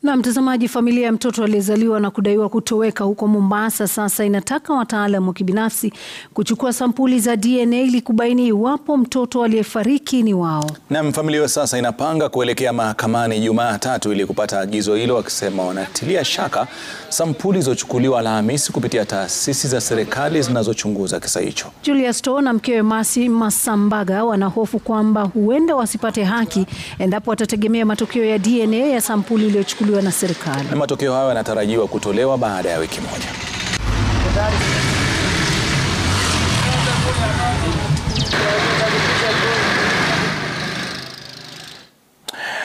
Na mtazamaji, familia ya mtoto aliyezaliwa na kudaiwa kutoweka huko Mombasa sasa inataka wataalamu wa kibinafsi kuchukua sampuli za DNA ili kubaini iwapo mtoto aliyefariki ni wao. Na familia hiyo sasa inapanga kuelekea mahakamani Jumatatu ili kupata agizo hilo, wakisema wanatilia shaka sampuli zilizochukuliwa Alhamisi kupitia taasisi za serikali zinazochunguza kisa hicho. Julius Too na mkewe Mercy Masambaga wanahofu kwamba huenda wasipate haki endapo watategemea matokeo ya DNA ya sampuli iliyochukuliwa na serikali. Na matokeo hayo yanatarajiwa kutolewa baada ya wiki moja.